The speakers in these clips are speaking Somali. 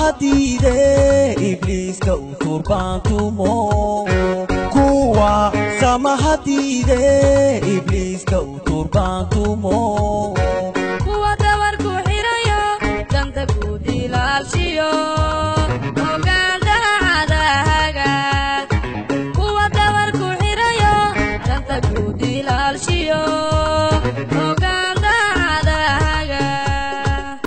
diide ibliiska u turbaantumo kuwa samaha diide ibliiska u turbaantumo kuwa dabarku xirayo danta guud ilaalshiyo ogaandhacada hagaag kuwa dabarku xirayo danta guud ilaalshiyo ogaandhacada hagaag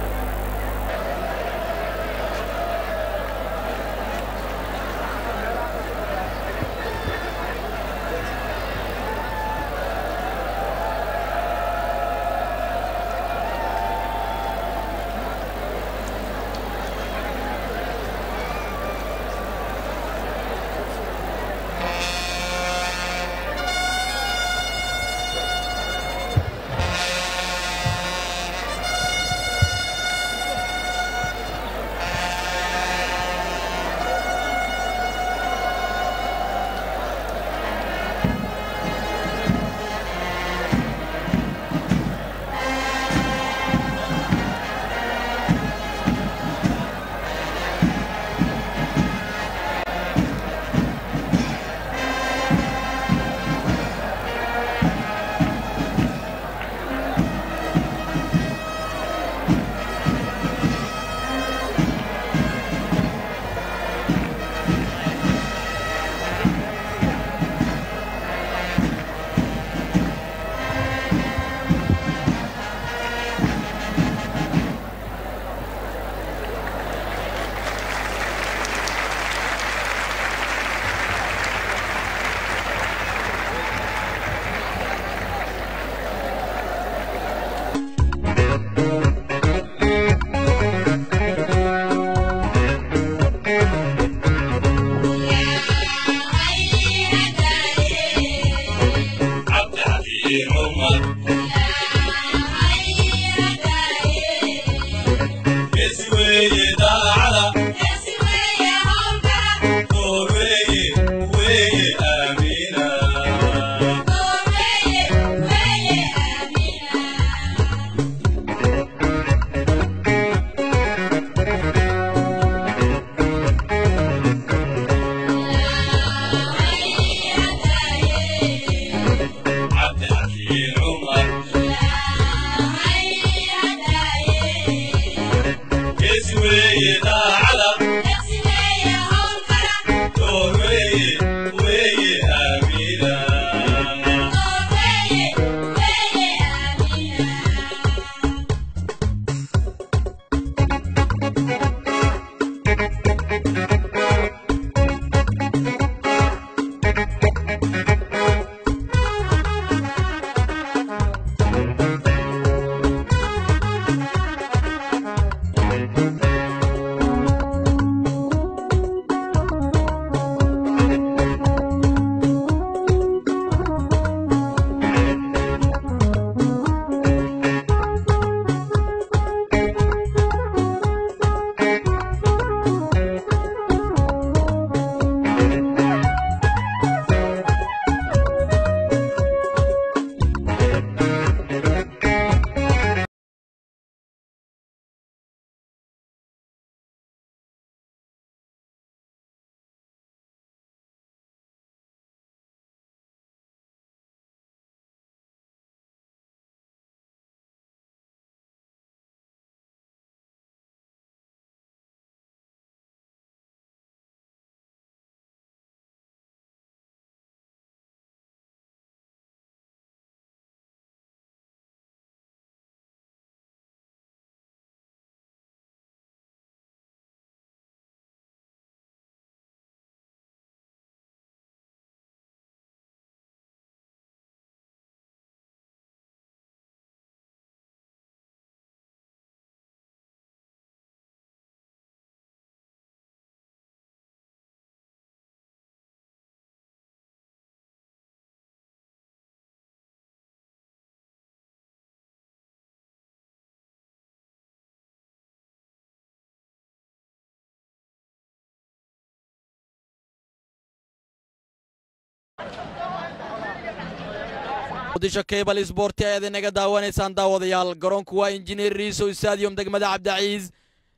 muqdisho cable sport ayaad inaga daawanaysaan daawadayaal garoonku waa injineer riisow stadium degmada cabdiciis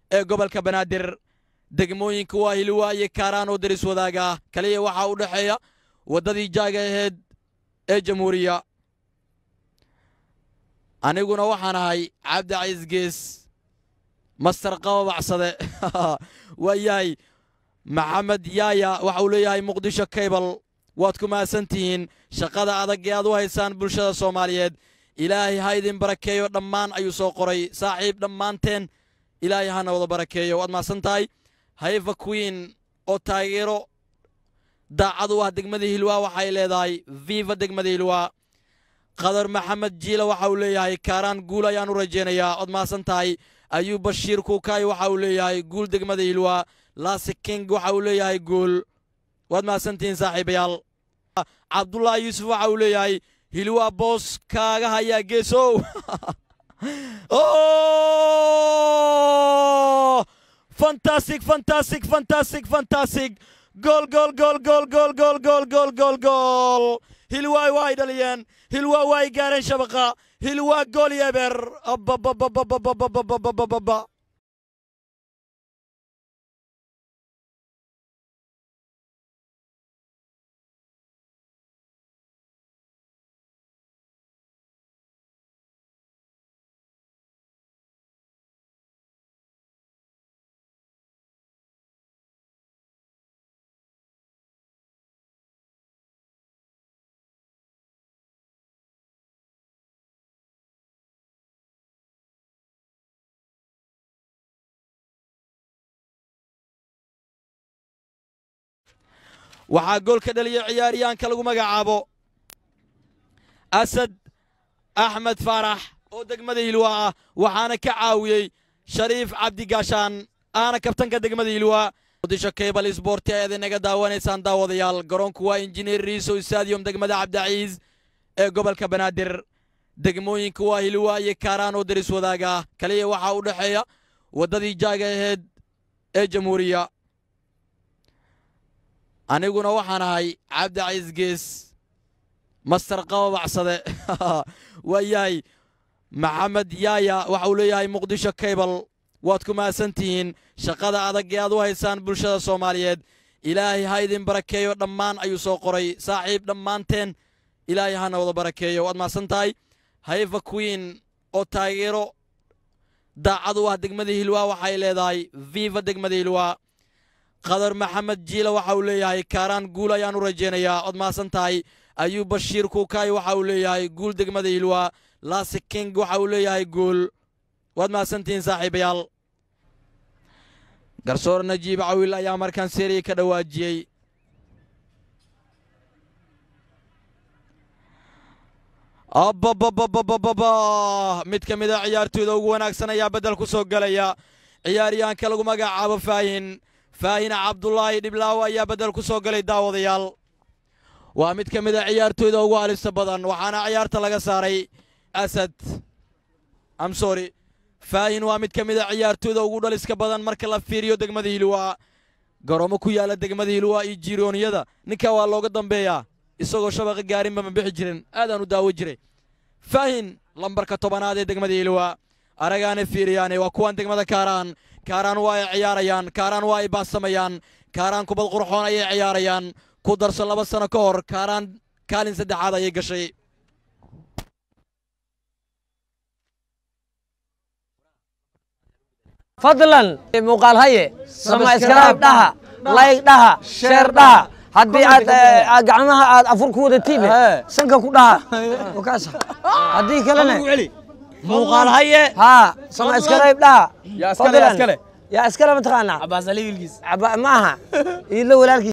ee gobolka banaadir degmooyinka waa hilwaa iyo kaaraan oo daris wadaaga ah kaliya waxaa u dhexeeya waddadii jaaga ahayd ee jamhuuriya aniguna waxaan ahay cabdi cays gees master qababacsade waa yahay maxamed yaaya waxa uu leeyahay muqdisho kaybal waad ku mahadsan tihiin shaqada adag ee aad u haysaan bulshada soomaaliyeed ilaahay ha idin barakeeyo dhammaan ayuu soo qoray saaxiib dhammaanteen ilaahay hana wada barakeeyo waad mahadsan tahay hayfa queen oo taageero daacad u ah degmada hilwaa waxay leedahay viva degmada hilwaa qadar maxamed jiila waxa uu leeyahay kaaraan guul ayaan u rajaynayaa waad mahadsan tahay ayuub bashiir kuukaay waxa uu leeyahay guul degmada hilwaa laasi king waxa uu leeyahay guul waad mahadsantihiin saaxiibayaal cabdullaahi yuusuf waxa uu leeyahay hilwaa boos kaaga hayaa geesow fantastic fantastic fantastic fantastic gool gool gool gool gool gool gool gool gool gool hilwaay waa ay dhaliyeen hilwaa waa ay gaareen shabaqa hilwaa gool yeber ababababababababababa waxaa gool ka dhaliyay ciyaaryahanka lagu magacaabo asad axmed faarax oo degmada hilwaa ah waxaana ka caawiyey shariif cabdigaashaan ahna kabtanka degmada hilwaa muqdisho cable sport ayaad inaga daawanaysaan daawadayaal garoonku waa injineer riisow stadium degmada cabdiciis ee gobolka banaadir degmooyinka waa hilwaa iyo kaaraan oo daris wadaaga ah kaliya waxaa u dhexeeya waddadii jaaga ahayd ee jamhuuriya aniguna waxaan ahay cabdi cays gees master qababacsade waa yahay maxamed yaaya waxa uu leeyahay muqdisho kaybal waad ku mahadsan tihiin shaqada adag ee aad u haysaan bulshada soomaaliyeed ilaahay ha idin barakeeyo dhammaan ayuu soo qoray saaxiib dhammaanteen ilaahay hana wada barakeeyo waad mahadsan tahay hayfa queen oo taageero daacad u ah degmada hilwaa waxay leedahay viva degmada hilwaa qadar maxamed jiila waxa uu leeyahay kaaraan guul ayaan u rajaynayaa waad mahadsan tahay ayuub bashiir kuukaay waxa uu leeyahay guul degmada hilwaa laasi king waxa uu leeyahay guul waad mahadsantihiin saaxiibayaal garsoor najiib cawil ayaa markaan seeriya ka dhawaajiyey ababababababa mid ka mid a ciyaartooyda ugu wanaagsan ayaa beddel ku soo gelaya ciyaaryahanka lagu magacaabo faahin faahin cabdulaahi dhiblaawo ayaa beddel ku soo galay daawadayaal waa mid ka mid a ciyaartooyda ugu halista badan waxaana ciyaarta laga saaray asad amsori faahin waa mid ka mid a ciyaartooyda ugu dhaliska badan marka la fiiriyo degmada hilwaa garoomo ku yaala degmada hilwaa iyo jirooniyada ninkaa waa looga dambeeyaa isagoo shabaqa gaarinba ma bixi jirin aadaan u daawo jiray faahin lambarka tobanaad ee degmada hilwaa aragaana fiiriyaane waa kuwan degmada kaaraan kaaraan waa ay ciyaarayaan kaaraan waa ay baasamayaan kaaraan kubad qurxoon ayay ciyaarayaan ku darso laba sano ka hor kaaraan kaalin saddexaad ayay gashay fadlan muuqaal haye samaskaraab dhaha layg dhaha sheer dhaha haddii aad eh, gacmaha aad afur ku wadatiin sanka ku dhaha wakaas haddii kalena muuqaal haye haa samaskaraab dhaha yaa iskale yaa iskale yaa iskale mataqaanaa cabaas ali wilkiis Caba- ma aha iidlo walaalkiis